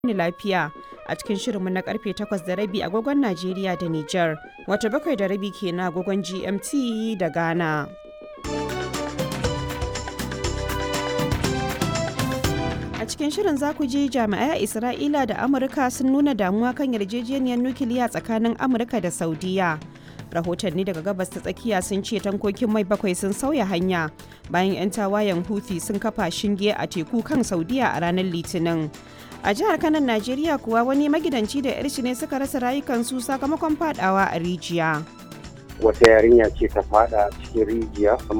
ni lafiya a cikin shirinmu na karfe 8 da rabi agogon Najeriya da Nijar, wata bakwai da rabi ke na agogon GMT da Ghana. A cikin shirin za ku ji jami'ai a Isra'ila da Amurka sun nuna damuwa kan yarjejeniyar nukiliya tsakanin Amurka da Saudiya. Rahotanni daga gabas ta tsakiya sun ce tankokin mai bakwai sun sauya hanya bayan 'yan tawayen Houthi sun kafa shinge a teku kan Saudiya a ranar Litinin. A jihar Kanan Najeriya kuwa wani magidanci da 'yar shi ne suka rasa rayukansu sakamakon fadawa a rijiya. wata yarinya ce ta fada cikin rijiya